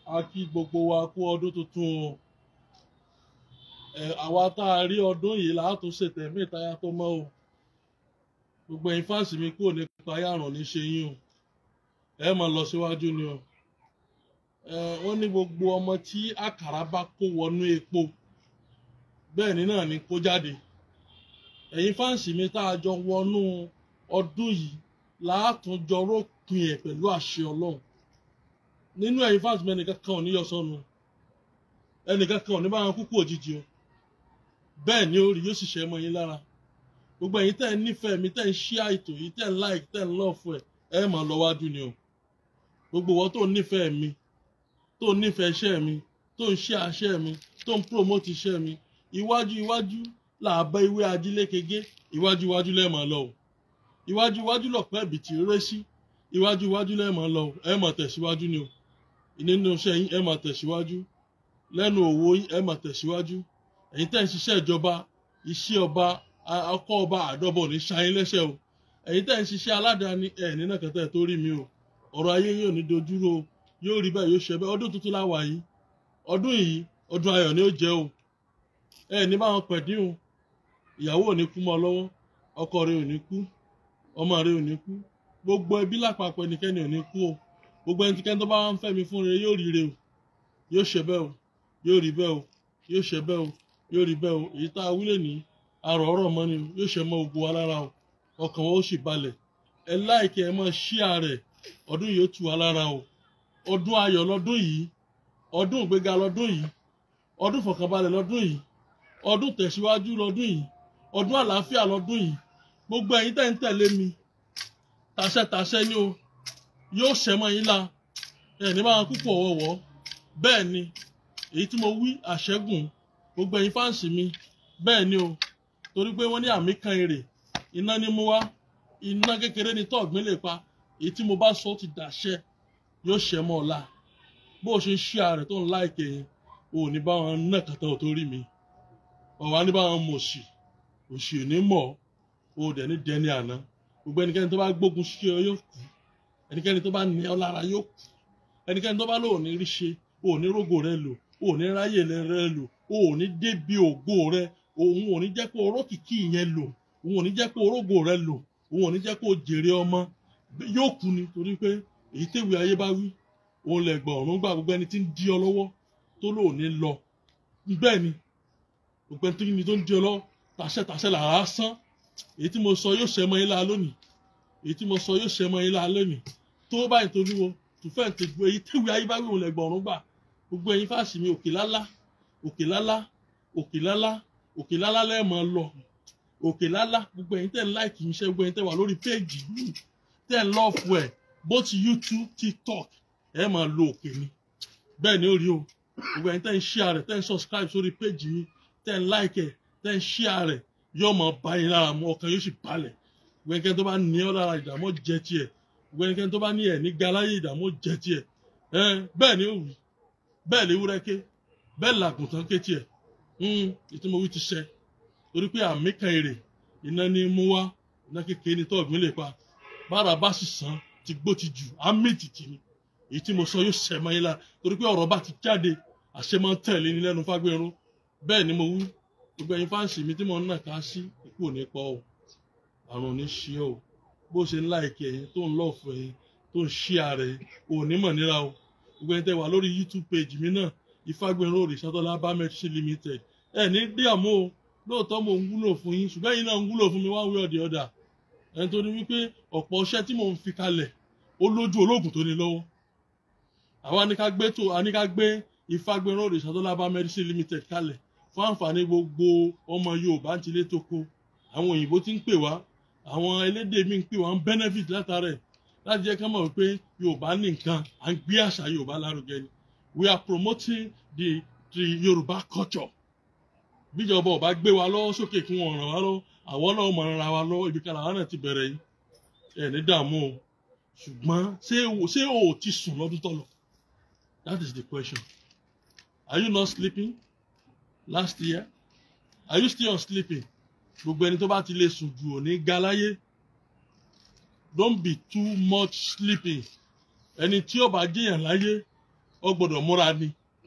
a kí gbogbo wa kú ọdún tuntun o ẹ àwa tá a rí ọdún yìí láàtún ṣètẹ̀mí ìtayà tó mọ́ o gbogbo ẹ̀yin fáǹsì mi kúrò nípa yàrá ní ṣe yín o ẹ máa lọ síwájú ni o ẹ wọ́n ní gbogbo ọmọ tí àkàrà bá kó wọnú epo bẹ́ẹ̀ ni náà ni kó jáde ẹ̀yin fáǹsì mi tá a jọ wọnú ọdún yìí láàtún jọ rópin ẹ̀ pẹ̀lú àṣẹ ọlọ́run nínú ẹ̀yin fáǹsì mi ẹnìkan kan ò ní yọ sọnù ẹnìkan kan ò ní bá wọn kúkú òjijì o bẹ́ẹ̀ ni orí yóò sì ṣe mọ́ yín lára gbogbo ẹ̀yin tẹ́ ẹ nífẹ̀ẹ́ mi tẹ́ ẹ ń ṣí àìtò yìí tẹ́ ẹ ń like tẹ́ ẹ ń love ẹ̀ ẹ máa lọ wájú ni o gbogbo wọn tó nífẹ̀ẹ́ mi tó nífẹ̀ẹ́ iṣẹ́ mi tó ń ṣe àṣẹ mi tó ń promote iṣẹ́ mi iwájú iwájú làbá ìwé ajílékege iwájú iwájú lẹ́ẹ̀mọ́ lọ o iwájú iwájú lọ̀pẹ́ ìbìtì rẹ́ sí iwájú iwájú lẹ́ẹ̀mọ́ lọ o ẹ máa tẹ̀síwájú ni o nínú iṣẹ́ yín ẹ máa tẹ̀síwájú lẹ́nu òwò yín ẹ máa tẹ̀síwájú ẹ̀yin tẹ́ ń ṣiṣẹ́ ìjọba iṣẹ́ ọba ọkọ̀ ọba àdọ́bọ̀ ní ṣayín lẹ́sẹ̀ o ẹ̀yin tẹ́ ń ṣiṣẹ́ aládàáni ẹ̀ nínú kẹtẹ́ tó rí mi o ọ̀rọ̀ ayé yóò ní dojúrò o yóò rí bẹ́ẹ̀ yóò ṣe bẹ́ẹ̀ ọdún tuntun láwà yìí ọdún yìí ọdún ayọ̀ ni ó jẹ́ o ẹ ní báwọn pẹ̀dín o ìyàwó ò ní kú mọ́ ọ lọ́wọ́ ọkọ rẹ ò ní kú ọmọ rẹ ò ní kú gbogbo ẹbí lápapọ̀ ẹnikẹ́ni ò ní kú o gbogbo ẹnikẹ́ni tó bá wà ń fẹ́ mi fún rere yóò rí re o yóò ṣe bẹ́ẹ̀ o yóò rí bẹ́ẹ̀ o yóò ṣe bẹ́ẹ̀ o yóò rí bẹ́ẹ̀ o èyí tá a wílé ní arọ̀ ọ̀rọ̀ mọ́ ni o yóò ṣe mọ́ gbogbo wa lára o ọkàn wọn ó sì balẹ̀ ẹ láìkí ẹ máa ṣí ààrẹ ọdún yìí ó tù wá lára o ọdún ayọ̀ lọ́dún yìí ọdún ìgbéga lọ́dún yìí ọdún ìfọ̀kànbalẹ̀ lọ́dún yìí ọdún tẹ̀síwájú lọ́dún yìí ọdún àlàáfíà lọ́dún yìí gbogbo ẹ̀yin tẹ́ ń tẹ̀lé mi tàṣẹtàṣẹ ni o yóò ṣẹ mọ́ yín la ẹ̀ ní máa púpọ̀ wọ̀wọ́ bẹ́ẹ̀ ni èyí tí mo wí àṣẹ́gùn gbogbo ẹ̀yin fáǹsì mi bẹ́ẹ̀ ni o torí pé wọ́n ní àmì kan èrè iná ní mú wá iná kékeré ní tọ́ọ̀gbìn lè pa èyí tí mo bá sọ ti dàṣẹ yóò ṣẹ mọ́ ọ̀la bó o ṣe ń ṣí ààrẹ tó ń láìkè yẹn o ò ní bá wọn ná kàtà ò tó rí mi ọ̀wá ní bá wọn mọ̀ òṣì òṣì ò ní mọ̀ o ò dẹ̀ ní dẹni àná gbogbo ẹnikẹ́ni tó bá gbógun sí ọ yóò kú ẹnikẹ́ni tó bá ní ọ lára yóò kú ẹnikẹ́ni tó bá lò ní rí ṣe o ò ní rógò rẹ lò o ò ní ráyè rẹ lò o ò ní débi ògo rẹ òun ò ní jẹ́ kó orókìkí yẹn lò òun ò ní jẹ́ kó orógò rẹ lò òun ò ní jẹ́ kó jèrè ọmọ yóò kú ni torí pé èyí téwì ayé bá wí òun lè gbọ́ ọ̀run gbà gbogbo ẹni tí ń di ọ lọ́wọ́ tó lò ní lọ bẹ́ẹ̀ ni gbogbo ẹni tó ń di ọ lọ́wọ́ tàṣẹ tàṣẹ làrá sán èyí tí mo sọ yóò ṣẹ mọ́ yín lára lónìí èyí tí mo sọ yóò ṣẹ mọ́ yín lára lónìí tó báyìí torí wo tùfẹ́ ti gbé èyí téwì ayé bá wí òun lè gbọ́ ọ̀run gbà gbogbo ẹ̀yin fáàsì mi òkè lálá òkè lálá òkè lálá òkè lálá lẹ́ẹ̀mọ́ lọ òkè lálá gbogbo ẹ̀yin tẹ́ ń láìkì mi ṣe gbogbo ẹ̀yin tẹ́ wà lórí péèjì mi tẹ́ ń lọ́ọ̀fù ẹ̀ both youtube tiktok ẹ̀ máa lo òkè ni bẹ́ẹ̀ ni ó rí o gbogbo ẹ̀yin tẹ́ ń share rẹ̀ tẹ́ ń subscribe sórí péèjì mi tẹ́ ń like ẹ̀ tẹ́ ń share rẹ̀ yóò máa bá yín lára mu ọkàn yóò sì balẹ̀ gbogbo ẹnikẹ́ni tó bá ní ọ́ lára ìdààmú jẹ tiẹ̀ gbogbo ẹnikẹ́ni tó bá ní ẹ̀ ní galáyé ìdààmú jẹ tiẹ̀ bẹ́ẹ̀ ni ó wù bẹ́ẹ̀ lè wúrẹ́ ké bẹ́ẹ̀ làgùntàn ké tiẹ̀ ìtumọ̀ wí ti ṣẹ torí pé àmì kan èrè iná ní mú wá iná kékeré ní tọ́ọ̀gbìn lè pa bára bá sì sàn ti gbó ti jù àmì tìtì ni èyí tí mo sọ yóò ṣẹ mọ́ yín la torí pé ọ̀rọ̀ bá ti jáde àṣẹ máa ń tẹ̀lé ní lẹ́nu fágbérun bẹ́ẹ̀ ni mo wí gbogbo ẹ̀yin fáǹsì mi tí mo ń nà ká sí ikú ò ní pọ̀ o àrùn ò ní ṣe o bó ṣe ń láìkẹ́ ẹ̀yin tó ń lọ́ọ̀fù ẹ̀yin tó ń ṣí ààrẹ ò ní mọ̀ níra o gbogbo ẹ̀yin tẹ́ wà lórí youtube page mi náà ìfagbẹ̀rún òrìṣàtọ́lá bámẹ́tì limited ẹ̀ ní díàmú o lóòótọ́ mo ń wúlò fún yín ṣùgbọ́n ẹ̀yin náà ń wúlò fún mi one way or the other ẹni tó ní wípé ọ̀pọ̀ iṣẹ́ tí mò ń fi kalẹ̀ ó lójú ológun tó ní lọ́wọ́ àwa ní ká gbé tó a ní ká gbé ìfagbẹ̀rún òrìṣàtọ́lá bámẹ́tì limited kalẹ̀ fún àǹfààní gbogbo ọmọ yorùbá ń tilé tó kó àwọn òyìnbó ti ń pè wá àwọn elédè mi ń pè wá ń benefit látara ẹ̀ láti jẹ́ ká mọ̀ wípé yorùbá ní nǹkan à ń gbé àṣà yorùbá lárugẹ ni we are promoting the the yorùbá culture bíjọba ọba gbé wa lọ́wọ́ sókè kí wọ́n ràn wá lọ́wọ́ àwọn náà mọ̀ ràn wá lọ́wọ́ ibi kan làwọn náà ti bẹ̀rẹ̀ yìí ẹ̀ ní dààmú o ṣùgbọ́n ṣé o ṣé o ti sùn lọ́dún tó lọ that is the question are you not sleeping last year are you still on sleeping gbogbo ẹni tó bá ti lè sùn jù ò ní ga láyé don't be too much sleeping ẹni tí ó bá jẹyàn láyé ọ gbọ́dọ̀ múra ni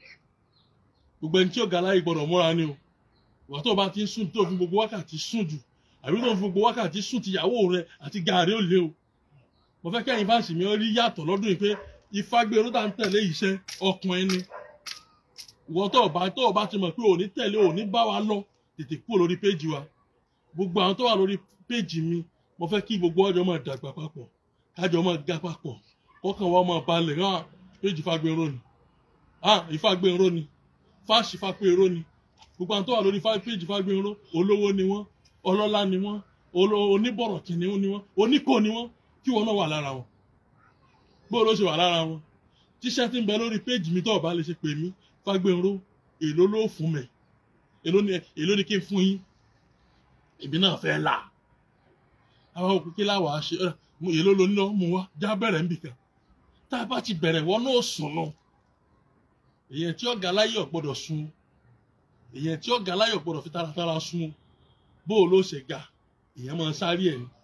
gbogbo ẹni tí ó ga láyé gbọ́dọ̀ múra ni o ìwà tó o bá ti ń sùn tó o fi gbogbo wákàtí sùn jù àbí tó o fi gbogbo wákàtí sùn tìyàwó rẹ àti gàárì ó lé o mo fẹ́ kẹ́yìn fáǹsì mi rí yàtọ̀ lọ́dún yìí pé ìfagbèrú tá ń tẹ̀lé iṣẹ́ ọkùnrin ni ìwọ tó o bá tó o bá ti mọ̀ pé òní tẹ̀lé òní bá wa lọ tètè kúrò lórí péjì wa gbogbo àwọn tó wà lórí péjì mi mo fẹ́ kí gbogbo ọjọ́ máa dàgbà papọ̀ kájọ máa ga papọ̀ kọ́kàn wa máa balẹ̀ hàn péjì fagbèrú ni hàn ìfagbèrú ni fáṣì fagbèrú ni gbogbo àwọn tó wà lórí péjì fagbèrú olówó ni wọ́n ọlọ́lá ni wọ́n oníbọ̀rọ̀ kìnìún ni wọ́n oníkò ni wọ́n kí wọn náà wà lára wọn bó ló ṣe wà lára wọn tíṣẹ́ tí ń bẹ lórí péjì mi tó ọba lè ṣe pè mí fágbénró èló ló fún mi èló ni èló ni kí n fún yín èmi náà fẹ́ là àwọn òkú kí láwà á ṣe èló ló ná mú wá já bẹ̀rẹ̀ ń bìkan tá a bá ti bẹ̀rẹ̀ wọn náà sùn nù èyàn tí ọ̀gá láyọ̀ gbọ́dọ̀ sun èyàn tí ọ̀gá láyọ̀ gbọ́dọ̀ fi taratara sun bó ló ṣe ga èyàn máa sáré ẹ̀ ni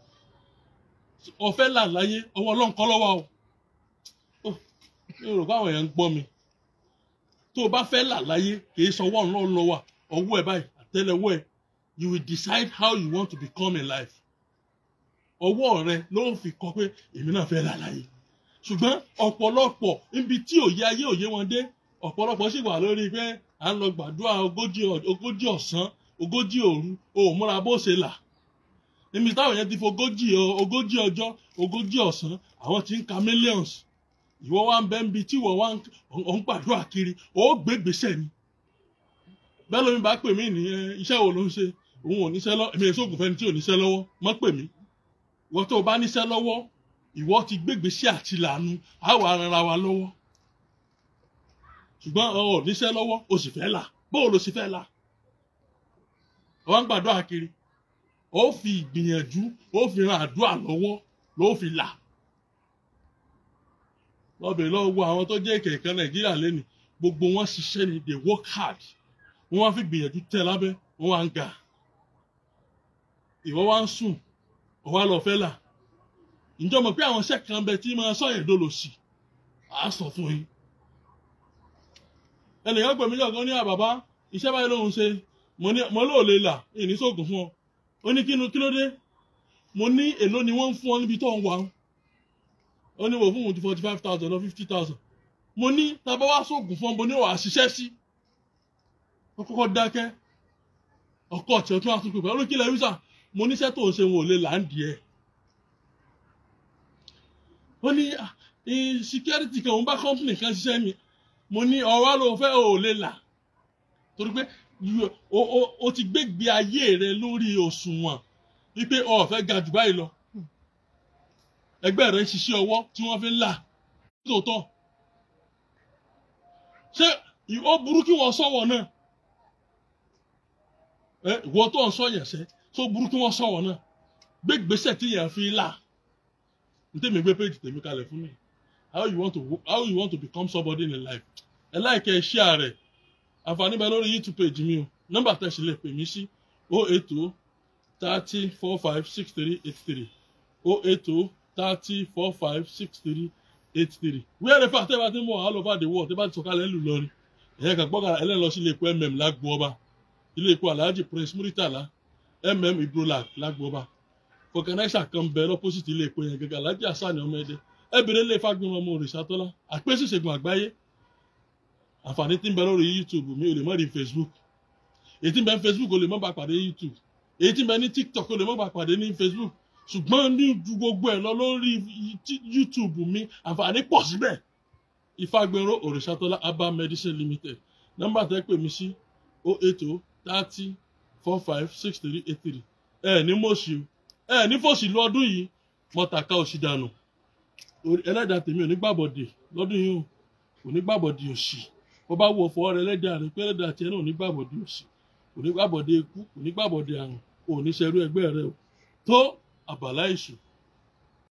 ọ̀fẹ́ là láyé ọwọ́ ọlọ́run kọ́ lọ́wọ́ o mi ò rò pé àwọn èèyàn ń gbọ́ mi tó o bá fẹ́ là láyé kì í sọ ọwọ́ ọlọ́run lọ́wọ́ ọwọ́ ẹ̀ báyìí àtẹ́lẹwọ́ ẹ̀ you will decide how you want to become in life ọwọ́ rẹ ló ń fi kọ pé èmi náà fẹ́ là láyé ṣùgbọ́n ọ̀pọ̀lọpọ̀ níbi tí òye ayé òye wọn dé ọ̀pọ̀lọpọ̀ sì wà lórí pé à ń lọ gbàdúrà ogójì ọ̀sán ogójì òru o ò múra bó ṣe là níbi táwọn yẹn ti fi ogójì ogójì ọjọ́ ogójì ọ̀sán àwọn ti ń ka millions ìwọ wa ń bẹ ń bi tí ìwọ wa ń gbàdúrà kiri ó gbé gbèsè ni bẹ́ẹ̀ lómi bá pè mí ní iṣẹ́ wo ló ń ṣe òun ò níṣẹ́ lọ́wọ́ èmi èso ògùnfẹ́ni tí ò níṣẹ́ lọ́wọ́ mọ́ pè mí ìwọ tó o bá níṣẹ́ lọ́wọ́ ìwọ ti gbé gbèsè àti lànà àwọ̀ arara wa lọ́wọ́ ṣùgbọ́n ọ ò níṣẹ́ lọ́wọ́ o sì fẹ́ là bóò ló sì fẹ́ là ọ ń gbàdúrà kiri ó fi ìgbìyànjú ó fi ran àdúrà lọ́wọ́ ló fi là lọ́bẹ̀ lọ́wọ́ àwọn tó jẹ́ kẹ̀kẹ́ nàìjíríà lẹ́nu gbogbo wọn ṣiṣẹ́ ni they work hard wọ́n wá fi gbìyànjú tẹ̀ lábẹ́ wọ́n wá ń ga ìwọ wá ń sùn ọwọ́ lọ fẹ́ là ǹjọ́ mọ̀ pé àwọn iṣẹ́ kan bẹ tí máa sọ yẹn dolo sí á sọ fún yín ẹnìkan pè mí lọ́gán ní àbàbá iṣẹ́ báyìí lòun ṣe mo lóò lè là ìní sóògùn fún ọ ó ní kí ló dé mo ní èló ni wọ́n ń fún ọ níbi tó ń wà ó ní wò fún òun ti forty five thousand lọ fifty thousand mo ní tàbá wá sóògùn fún ọ mo ní wàá ṣiṣẹ́ sí ó kọ́kọ́ dákẹ́ ọkọ̀ ọ̀tí ọtún àtúntò pẹ̀lú ó ní kí lẹ́yìn sà mo níṣẹ́ tó ń ṣe wọn ò lè là ń di ẹ̀ ó ní security kan òun bá company kan ṣiṣẹ́ mi mo ní ọ̀rọ̀ ló fẹ́ ò lè là torí pé o ti gbégbé ayé rẹ lórí òṣùwọ̀n wípé o fẹ́ ga jù báyìí lọ ẹgbẹ́ rẹ ń ṣiṣẹ́ ọwọ́ tí wọ́n fi ń là tòótọ́ ṣé ó burú kí wọ́n sọ̀wọ́ náà ẹ ìwọ tó ń sọ yẹn sẹ́ tó burú kí wọ́n sọ̀wọ́ náà gbé gbèsè tí yẹn fi là n tẹ́mi gbé péjì tèmi kalẹ̀ fún mi how you want to how you want to become somebody in life ẹ láìkẹ́ share rẹ̀ àǹfààní bẹ lórí youtube page mi o nọ́mbà tẹ̀sí lè pè mí sí o eight o thirty four five six three eight three o eight o thirty four five six three eight three wíwẹ́rẹ́ fà tẹ́ bá ti ń bọ̀ all over the world tẹ́ bá ti sọ̀kalẹ̀ ńlù lọ́rin ẹ̀yẹ́ kan gbọ́kàrà ẹlẹ́ni lọ sí ilé epo mm lágbo ọba ilé epo alhaji prince muritala mm ibrolak lágbo ọba fọkànáísà kan bẹ lọ́pọ́sìtì ilé epo yẹn gẹ́gẹ́ alhaji hasan ọmọ ẹdẹ ẹ bèrè lè fagbọn ọmọ òrìṣàtọ́lá àpèsè ìṣègùn àgbáyé àǹfààní tí ń bẹ lórí youtube mi ò lè mọ rí facebook èyí tí ń bẹ ní facebook ò lè mọ bá pàdé youtube èyí tí ń bẹ ní tiktok ò lè mọ bá pàdé ní facebook ṣùgbọ́n ní ju gbogbo ẹ̀ lọ lórí youtube mi àǹfààní pọ̀ síbẹ̀ ìfagbẹ́rọ òrìṣàtọ́lá abba medicine limited nọ́mbà tẹ́ pè mí sí o eight o thirty four five six three eight three ẹ ní mọ̀ọ́sì o ẹ ní fòsì lọ́dún yìí mọ̀tàkà òsì dànù ẹlẹ́dàá tèmi ò ní gbàbọ̀dè lọ́dún yìí o kò ní gbàbọ̀dè òsì wọ́n bá wọ ọ̀fọ̀ rẹ ẹlẹ́dàá rẹ pé ẹlẹ́dàá tiẹ̀ náà ò ní gbàbọ̀dè òsì kò ní gbàbọ̀dè ikú kò ní gbàbọ̀dè àrùn kò ní ṣerú ẹgbẹ́ rẹ o tó àbàlá ìṣù